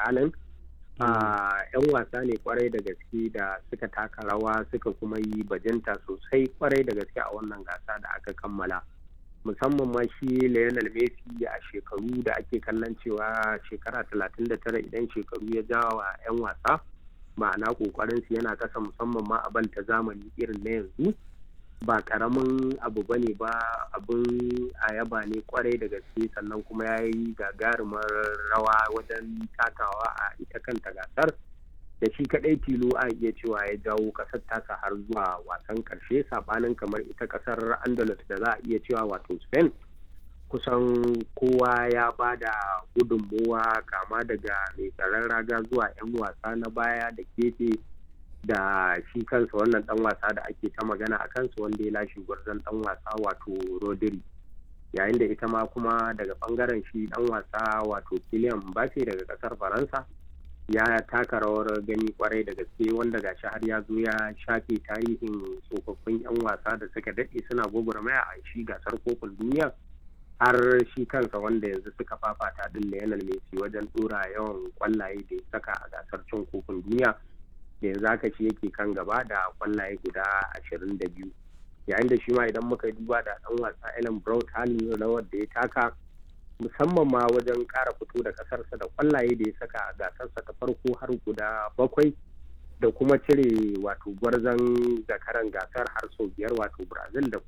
halin yan wasa ne kwarai da gaske da suka taka rawa suka kuma yi bajinta sosai kwarai da gaske a wannan gasa da aka kammala musamman ma shi Lionel Messi a shekaru da ake kallon cewa shekara 39 idan shekaru ya jawa 'yan wasa ma'ana kokarin su yana kasa musamman ma a ta zamani irin na yanzu ba karamin abu bane ba abin a yaba ne kwarai da gaske sannan kuma ya yi gagarumar rawa wajen takawa a ita kanta gasar da shi kadai tilo a iya cewa ya jawo kasar tasa har zuwa wasan karshe sabanin kamar ita kasar andalus da za a iya cewa wato spain kusan kowa ya ba da gudunmowa kama daga mai tsaron raga zuwa 'yan wasa na baya da gefe da shi kansa wannan dan wasa da ake ta magana a kansa wanda ya lashe gwarzon dan wasa wato rodri yayin da ita ma kuma daga bangaren shi dan wasa wato Kylian Mbappe daga kasar faransa ya taka rawar gani kwarai da gaske wanda gashi har ya zo ya shafe tarihin tsofaffin 'yan wasa da suka daɗe suna gwagwarmaya a shi gasar kofin duniya har shi kansa wanda yanzu suka fafata din Lionel Messi wajen dora yawan kwallaye da ya saka a gasar cin kofin duniya da yanzu haka shi yake kan gaba da kwallaye guda ashirin da biyu yayin da shi ma idan muka duba da dan wasa Ellen Brown halin rawar da ya taka musamman ma wajen ƙara fito da ƙasarsa da kwallaye da ya saka a gasarsa ta farko har guda bakwai da kuma cire wato gwarzon zakaran gasar har sau biyar wato brazil da